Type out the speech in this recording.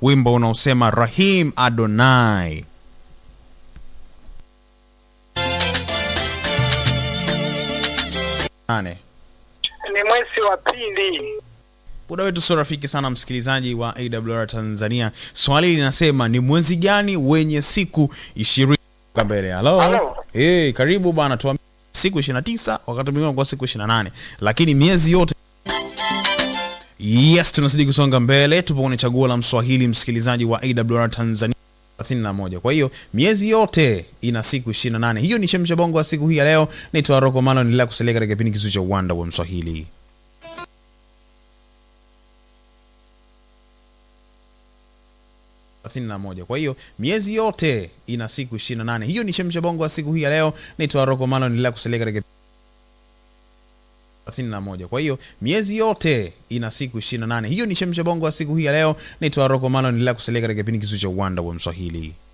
wimbo unaosema Rahim Adonai. Nane. ni mwezi wa pili. Muda wetu sio rafiki sana, msikilizaji wa AWR Tanzania. Swali linasema ni mwezi gani wenye siku ishirini mbele? Halo, Halo. hey, karibu bana, tuambie siku 29 wakati mwingine kwa siku 28, lakini miezi yote Yes, tunazidi kusonga mbele, tupo kwenye chaguo la Mswahili, msikilizaji wa AWR Tanzania 31. Kwa hiyo miezi yote ina siku 28. Hiyo ni chemsha bongo wa siku hii ya leo. Naitwa Rocco Malo, endelea kusalia katika kipindi kizuri cha uwanda wa Mswahili. thelathini na moja. Kwa hiyo miezi yote ina siku 28. Hiyo ni chemsha bongo wa siku hii ya leo. Naitwa Rocco Malo, endelea kusalia katika 31. Kwa hiyo miezi yote ina siku 28. Hiyo ni chemsha bongo wa siku hii ya leo. Naitwa Rocco Malo, endelea kusalia katika kipindi kizuri cha uwanda wa Mswahili.